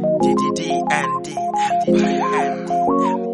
DDD and D and D.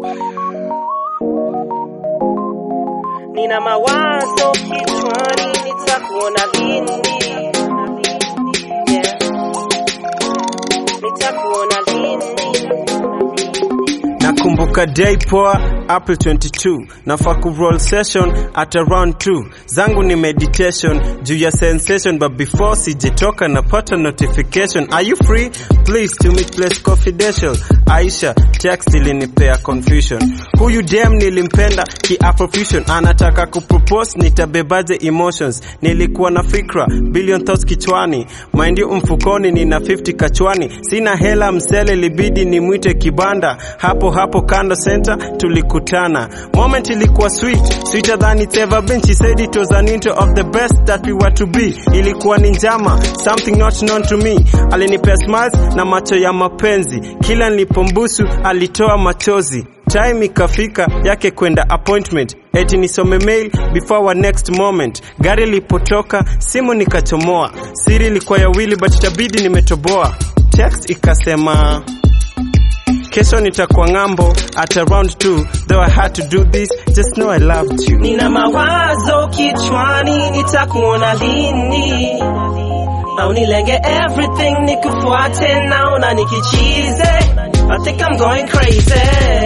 Nina mawazo kichwani, nitakuona lini? Yeah. Nitakuona lini? Nakumbuka day poa April 22 nafaa ku roll session at around 2 zangu ni meditation juu ya sensation but before sijetoka napata notification are you free please to meet place confidential Aisha text ilinipea confusion huyu dem nilimpenda ki afrofusion anataka kupropose nitabebaje emotions nilikuwa na fikra billion thoughts kichwani mind you mfukoni nina 50 kachwani sina hela msele libidi nimwite kibanda hapo hapo kando center tulikutana moment ilikuwa sweet sweeter than it's ever been she said it was an intro of the best that we were to be ilikuwa ni njama something not known to me alinipea smiles na macho ya mapenzi kila nilipombusu alitoa machozi time ikafika yake kwenda appointment eti nisome mail before our next moment gari lipotoka simu nikachomoa siri ilikuwa ya wili but itabidi nimetoboa text ikasema kesho nitakuwa ng'ambo at around 2 though i had to do this just know i loved you Nina mawazo kichwani, nitakuona lini? Au nilenge everything nikufuate, naona nikichize. I think I'm going crazy.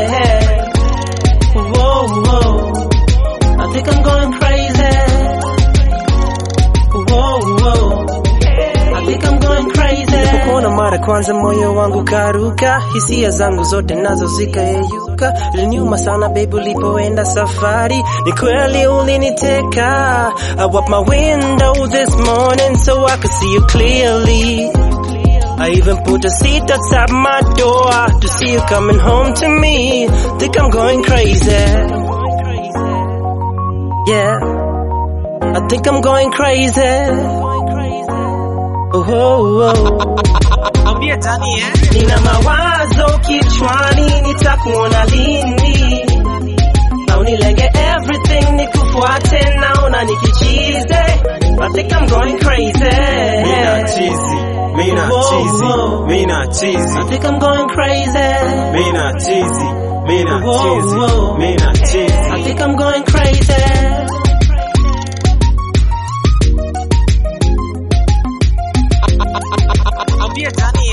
Whoa, whoa. I think I'm going crazy. Whoa, whoa. I think I'm going crazy. Nilipokuona mara kwanza moyo wangu karuka, hisia zangu zote nazo zikayeyuka. Iliniuma sana baby ulipoenda safari, ni kweli uliniteka. I wipe my window this morning so I could see you clearly. I even put a seat outside my door to see you coming home to me. Think I'm going crazy. Yeah. I think I'm going crazy. Oh, oh, oh. Ambia Dani eh? Nina mawazo kichwani, nitakuona lini? Au nilenge everything nikufuate, naona nikichize. I think I'm going crazy. mina chizi mina Whoa, chizi whoa. mina chizi I think I'm going crazy. mina chizi mina Whoa, chizi whoa. mina chizi I think I'm going crazy. Ambia Dani